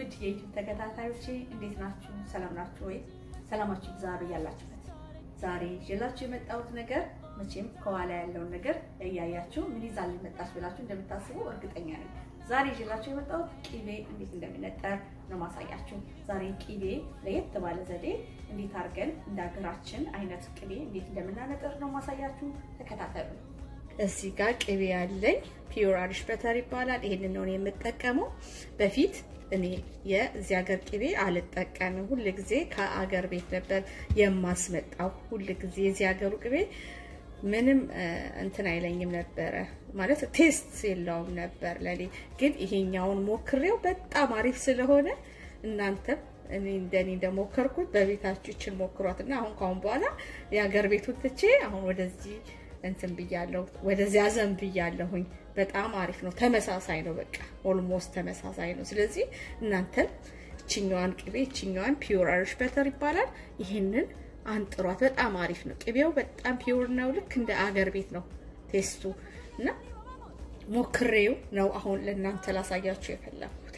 ውድ የዩቲዩብ ተከታታዮቼ እንዴት ናችሁ? ሰላም ናችሁ ወይ? ሰላማችሁ ይብዛ ያላችሁበት። ዛሬ ይዤላችሁ የመጣሁት ነገር መቼም ከኋላ ያለውን ነገር እያያችሁ ምን ይዛልኝ መጣች ብላችሁ እንደምታስቡ እርግጠኛ ነኝ። ዛሬ ይዤላችሁ የመጣሁት ቂቤ እንዴት እንደሚነጠር ነው ማሳያችሁ። ዛሬ ቂቤ ለየት ባለ ዘዴ እንዴት አድርገን እንደ ሀገራችን አይነት ቅቤ እንዴት እንደምናነጥር ነው ማሳያችሁ። ተከታተሉ። እዚህ ጋር ቅቤ ያለኝ ፒዮር አሪሽ በተር ይባላል። ይሄንን ነው የምጠቀመው። በፊት እኔ የዚህ ሀገር ቅቤ አልጠቀምም። ሁል ጊዜ ከአገር ቤት ነበር የማስመጣው። ሁል ጊዜ የዚህ ሀገሩ ቅቤ ምንም እንትን አይለኝም ነበረ ማለት ቴስት የለውም ነበር ለኔ። ግን ይሄኛውን ሞክሬው በጣም አሪፍ ስለሆነ እናንተም እኔ እንደኔ እንደሞከርኩት በቤታችሁ ይችን ሞክሯት እና አሁን ካሁን በኋላ የሀገር ቤቱን ትቼ አሁን ወደዚህ እንትን ብያለሁ፣ ወደዚያ ዘን ብያለሁኝ። በጣም አሪፍ ነው። ተመሳሳይ ነው። በቃ ኦልሞስት ተመሳሳይ ነው። ስለዚህ እናንተም እችኛዋን ቅቤ እችኛዋን ፒውር አሪሽ በተር ይባላል። ይሄንን አንጥሯት። በጣም አሪፍ ነው። ቅቤው በጣም ፒውር ነው። ልክ እንደ አገር ቤት ነው ቴስቱ እና ሞክሬው ነው አሁን ለእናንተ ላሳያችሁ የፈለኩት።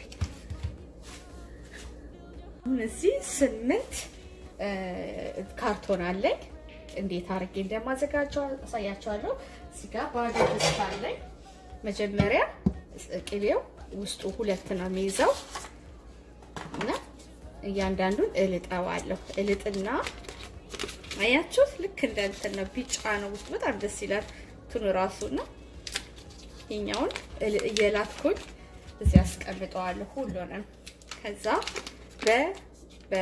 አሁን እዚህ ስምንት ካርቶን አለኝ። እንዴት አድርጌ እንደማዘጋጀው አሳያቸዋለሁ። እዚህ ጋር ባዶ ድስት አለኝ። መጀመሪያ ቅቤው ውስጡ ሁለት ነው የሚይዘው እና እያንዳንዱን እልጠዋለሁ። እልጥና አያችሁት? ልክ እንደ እንትን ነው። ቢጫ ነው ውስጡ በጣም ደስ ይላል። እንትኑ ራሱ ነው። ይሄኛውን እየላትኩኝ እዚህ አስቀምጠዋለሁ ሁሉንም። ከዛ በ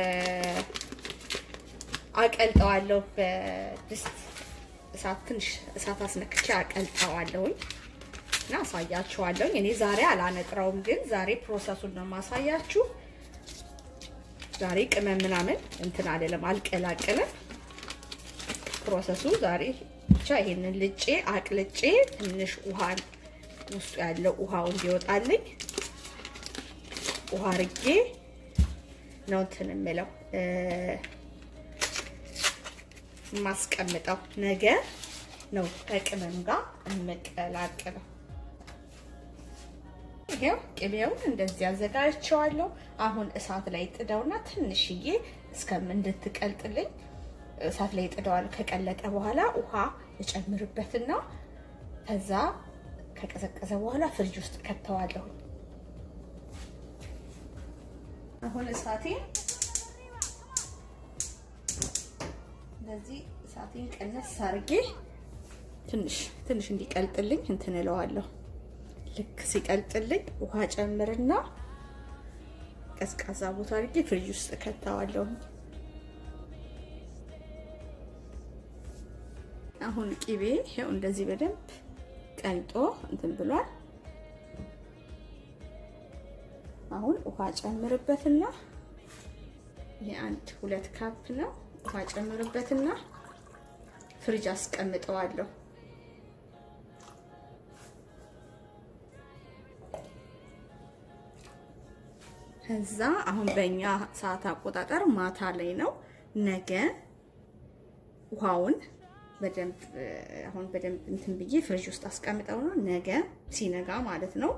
አቀልጠዋለሁ በድስት እሳት ትንሽ እሳት አስነክቼ አቀልጠዋለሁኝ እና አሳያችኋለሁኝ። እኔ ዛሬ አላነጥረውም፣ ግን ዛሬ ፕሮሰሱን ነው ማሳያችሁ። ዛሬ ቅመም ምናምን እንትን አይደለም፣ አልቀላቅልም። ፕሮሰሱ ዛሬ ብቻ ይሄንን ልጬ አቅልጬ ትንሽ ውሃ ውስጡ ያለው ውሃው እንዲወጣልኝ ውሃ አርጌ ነው እንትን የምለው የማስቀምጠው ነገ ነው ከቅመም ጋር የምቀላቅለው። ይሄው ቅቤውን እንደዚህ አዘጋጅቼዋለሁ። አሁን እሳት ላይ ጥደውና ትንሽዬ እስከም እንድትቀልጥልኝ እሳት ላይ ጥደዋለሁ። ከቀለጠ በኋላ ውሃ እጨምርበትና ከዛ ከቀዘቀዘ በኋላ ፍሪጅ ውስጥ ከተዋለሁ። አሁን እሳቴ እንደዚህ እሳቴን ቀነስ አድርጌ ትንሽ ትንሽ እንዲቀልጥልኝ እንትን እለዋለሁ። ልክ ሲቀልጥልኝ ውሃ ጨምርና ቀዝቃዛ ቦታ አድርጌ ፍሪጅ ውስጥ ከተዋለሁ። አሁን ቂቤ ይሄው እንደዚህ በደንብ ቀልጦ እንትን ብሏል። አሁን ውሃ ጨምርበትና ይሄ አንድ ሁለት ካፕ ነው። ውሃ ጨምርበትና ፍሪጅ አስቀምጠዋለሁ። ከዛ አሁን በእኛ ሰዓት አቆጣጠር ማታ ላይ ነው። ነገ ውሃውን በደንብ አሁን በደንብ እንትን ብዬ ፍሪጅ ውስጥ አስቀምጠው ነው ነገ ሲነጋ ማለት ነው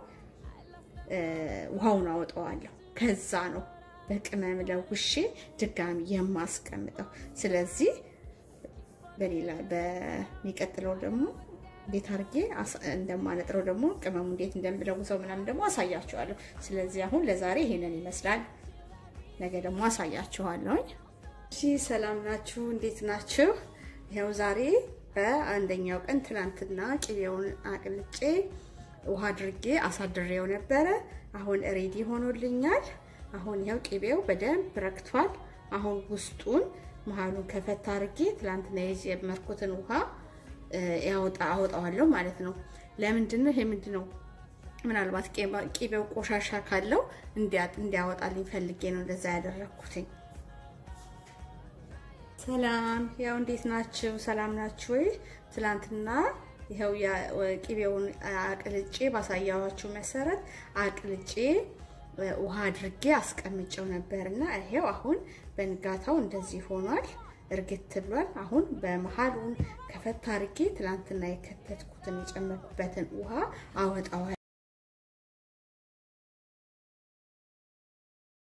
ውሃውን አወጣዋለሁ። ከዛ ነው በቅመም ለውሼ ድጋሚ የማስቀምጠው። ስለዚህ በሌላ በሚቀጥለው ደግሞ እንዴት አድርጌ እንደማነጥረው ደግሞ ቅመሙ እንዴት እንደምለውሰው ምናምን ደግሞ አሳያችኋለሁ። ስለዚህ አሁን ለዛሬ ይሄንን ይመስላል። ነገ ደግሞ አሳያችኋለሁኝ። እሺ፣ ሰላም ናችሁ? እንዴት ናችሁ? ይኸው ዛሬ በአንደኛው ቀን ትናንትና ቅቤውን አቅልጬ ውሃ አድርጌ አሳድሬው ነበረ። አሁን ሬዲ ሆኖልኛል። አሁን ይኸው ቅቤው በደንብ ረክቷል። አሁን ውስጡን መሀሉን ከፈታ አድርጌ ትላንትና የጀመርኩትን ውሃ ያወጣ አወጣዋለሁ ማለት ነው። ለምንድን ነው ይሄ ምንድን ነው? ምናልባት ቅቤው ቆሻሻ ካለው እንዲያወጣልኝ ፈልጌ ነው እንደዛ ያደረኩትኝ። ሰላም፣ ያው እንዴት ናችሁ? ሰላም ናችሁ ወይ? ትላንትና ይኸው ቅቤውን አቅልጬ ባሳያዋችሁ መሰረት አቅልጬ ውሃ አድርጌ አስቀምጨው ነበር እና ይሄው አሁን በንጋታው እንደዚህ ሆኗል። እርግት ብሏል። አሁን በመሀሉን ከፈታ አድርጌ ትላንትና የከተትኩትን የጨመርኩበትን ውሃ አወጣዋል።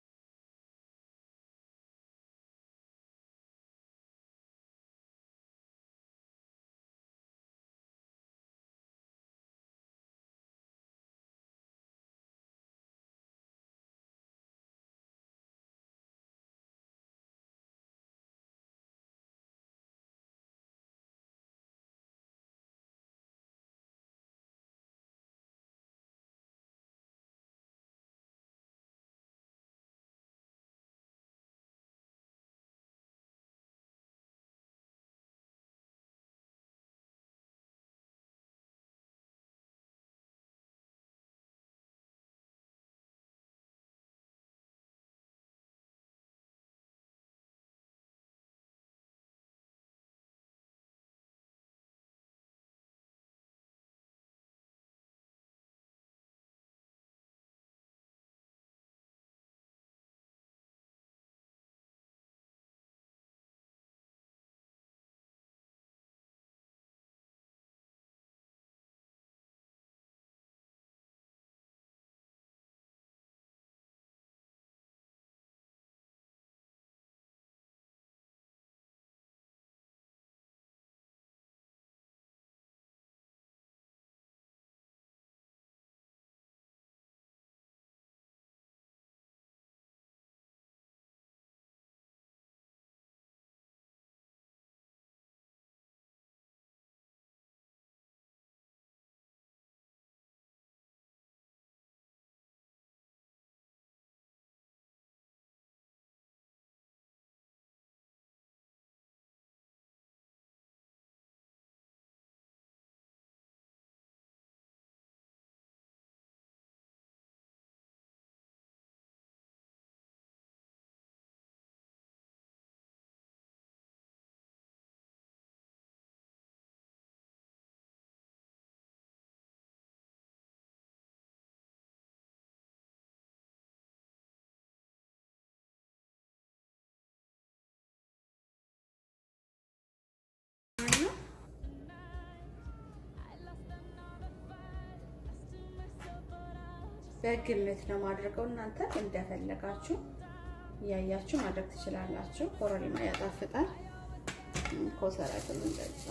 በግምት ነው ማድረገው። እናንተ እንደፈለጋችሁ እያያችሁ ማድረግ ትችላላችሁ። ኮረሪማ ያጣፍጣል። ኮሰረትም እንደዛ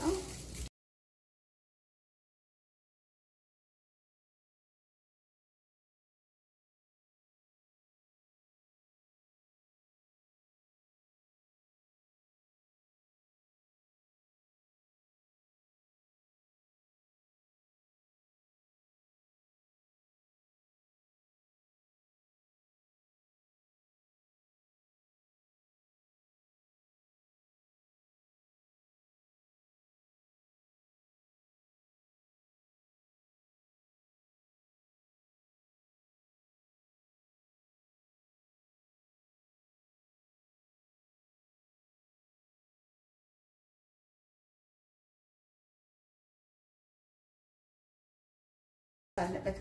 ባለበት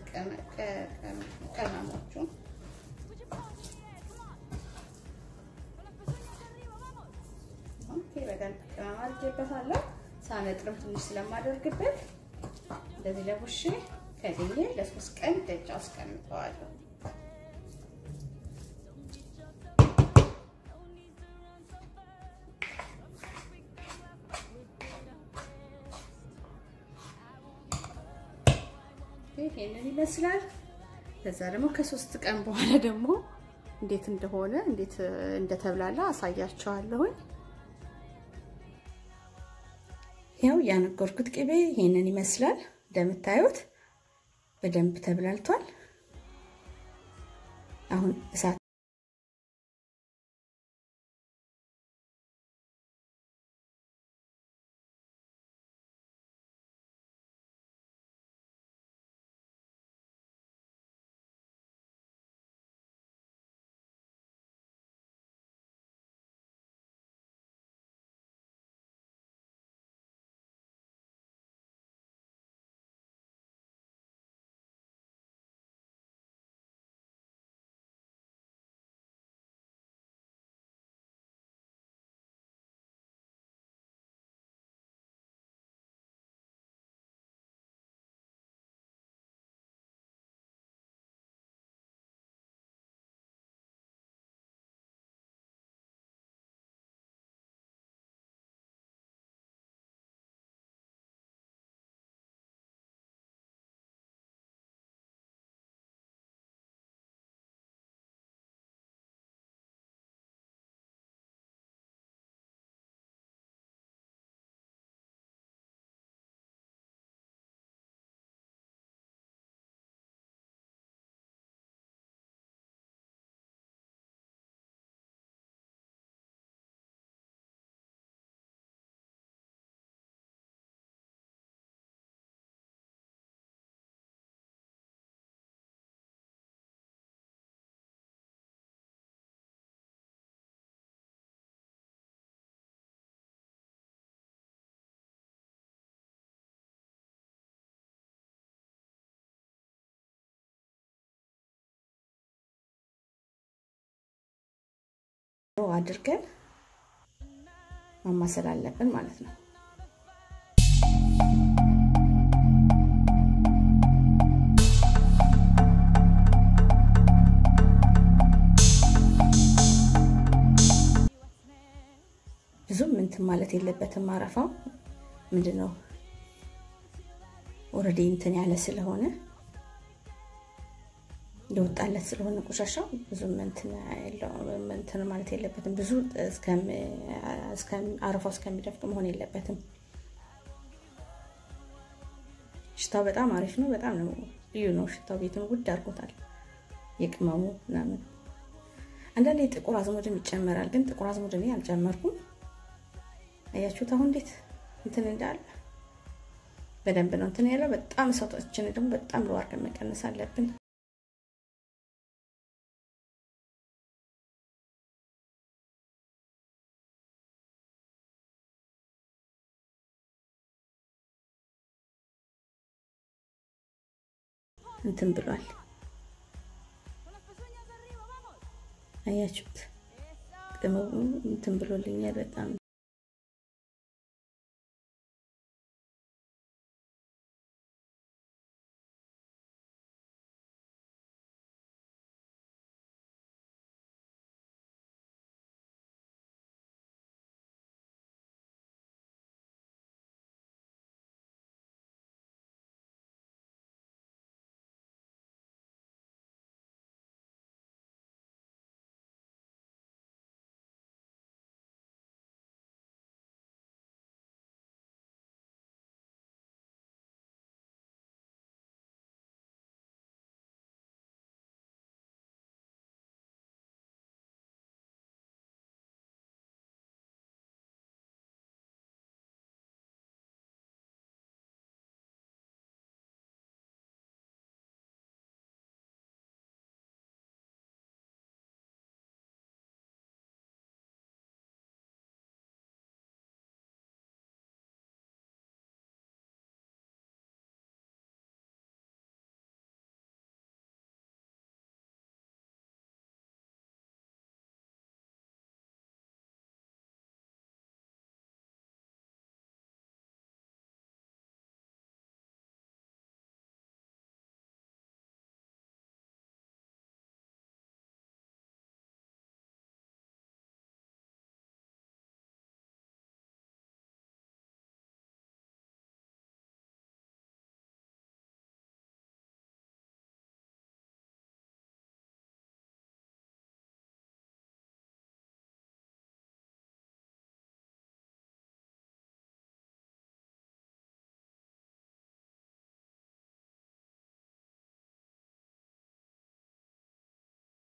ቀመሞቹ በደንብ ቅመም አድርጌበታለሁ። ሳነጥርም ትንሽ ስለማደርግበት እንደዚህ ለቡሼ ከድኜ ለሶስት ቀን ደጃ አስቀምጠዋለሁ። ይሄንን ይመስላል። ከዛ ደግሞ ከሶስት ቀን በኋላ ደግሞ እንዴት እንደሆነ እንዴት እንደተብላላ አሳያቸዋለሁኝ። ያው ያነገርኩት ቅቤ ይሄንን ይመስላል። እንደምታዩት በደንብ ተብላልቷል። አሁን እሳት አድርገን ማማሰል አለብን ማለት ነው። ብዙም እንትን ማለት የለበትም። አረፋው ምንድነው ኦልሬዲ እንትን ያለ ስለሆነ እንደወጣለት ስለሆነ ቆሻሻው ብዙም እንትን ማለት የለበትም። ብዙ አረፋው እስከሚደፍቅ መሆን የለበትም። ሽታው በጣም አሪፍ ነው። በጣም ነው ልዩ ነው ሽታው። ቤቱን ውድ አድርጎታል። የቅመሙ ምናምን አንዳንዴ ጥቁር አዝሙድም ይጨመራል፣ ግን ጥቁር አዝሙድ እኔ አልጨመርኩም። አያችሁት አሁን እንዴት እንትን እንዳለ በደንብ ነው እንትን ያለው። በጣም ሰውታችን ደግሞ በጣም ሎ አድርገን መቀነስ አለብን። እንትን ብሏል። አያችሁት? ቅመሙ እንትን ብሎልኛል በጣም